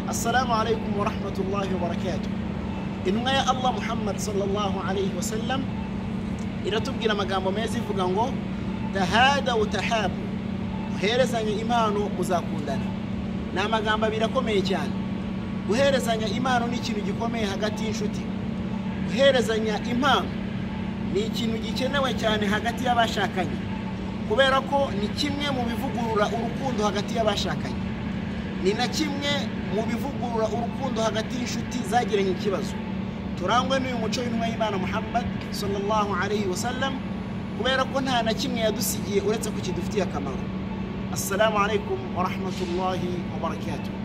assalamu alaikum wa rahmatullahi wa barakatuh intumwa ya allah muhammad sallallahu alaihi wasallam iratubwira amagambo meza ivuga ngo tahada utahabu muherezanye impano muzakundana ni amagambo abiri akomeye cyane guherezanya impano ni ikintu gikomeye hagati y'inshuti guherezanya impano ni ikintu gikenewe cyane hagati y'abashakanye kubera ko ni kimwe mu bivugurura urukundo hagati y'abashakanye ni na kimwe mu bivugurura urukundo hagati y'inshuti zagiranye ikibazo turangwe n'uyu muco w'intumwa y'imana muhammad sallallahu alayhi wa sallam kubera ko nta na kimwe yadusigiye uretse ko kidufitiye akamaro assalamu alaikum wa rahmatullahi wa barakatuh